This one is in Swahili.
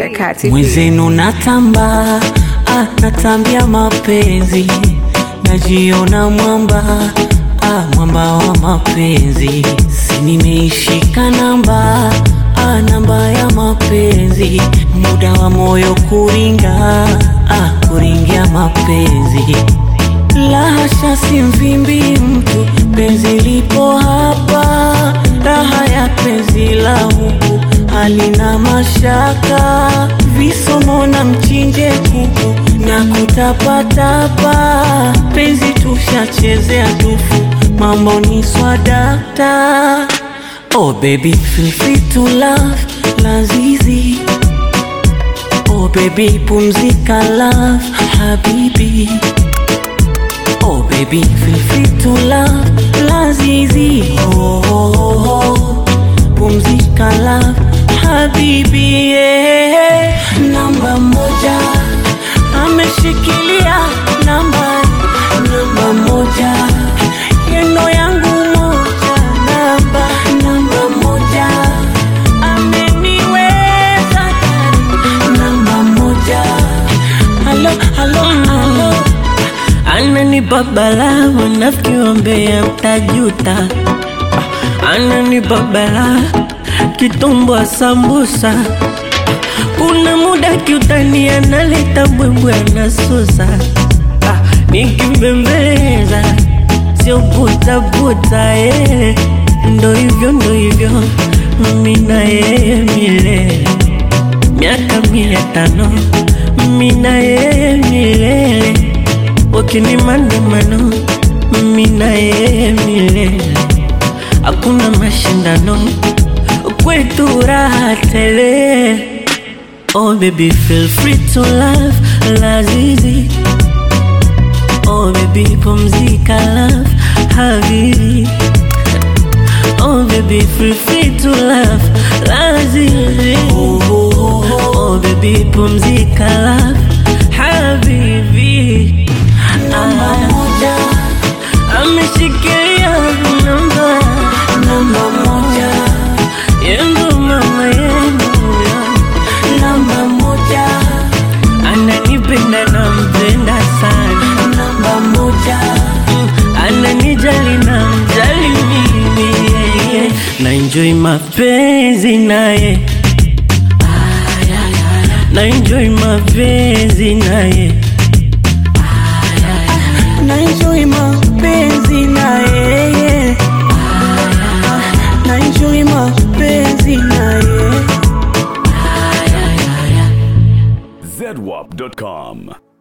the Kati. mwenzenu natamba ah, natambia mapenzi najiona mwamba ah, mwamba wa mapenzi si nimeishika namba ah, namba ya mapenzi muda wa moyo kuringa ah, kuringia mapenzi lahasha si mvimbi mtu penzi lipo hapa raha ya penzi la huku halina mashaka visomo na mchinje kuku na kutapatapa penzi tushachezea tufu mambo ni swadakta oh baby feel free to love lazizi oh baby pumzika love habibi Oh baby, feel free to love Lazizi oh, oh, oh, oh. Pumzika love Habibi yeah. Namba moja Ameshikilia namba Namba moja Yeno yangu moja Namba Namba moja Ameniweza kari Namba moja Halo, halo, halo Ananipa balaa wanafiki wambea mtajuta Ah, Ananipa balaa kitumbwa sambusa kuna muda kiutani analeta mbwembwe anasusa ah, nikimbembeleza sio butabuta eh. ndo hivyo ndo hivyo mimi na yeye milele miaka mia tano mimi na yeye milele wakini maandamano mimi na yeye milele hakuna mashindano kwetu raha tele Oh baby feel free to love lazizi Oh baby pumzika love habibi Oh baby feel free to love lazizi Oh baby pumzika love habibi Namba moja ameshikilia namba Namba moja yendo mama yendo Namba moja ananipenda nampenda sana Namba moja Mm, ananijali na mjali mimi yeah, yeah. na enjoy mapenzi naye na enjoy mapenzi naye Na enjoy mapenzi na yeye Na enjoy mapenzi na yeye zedwap.com.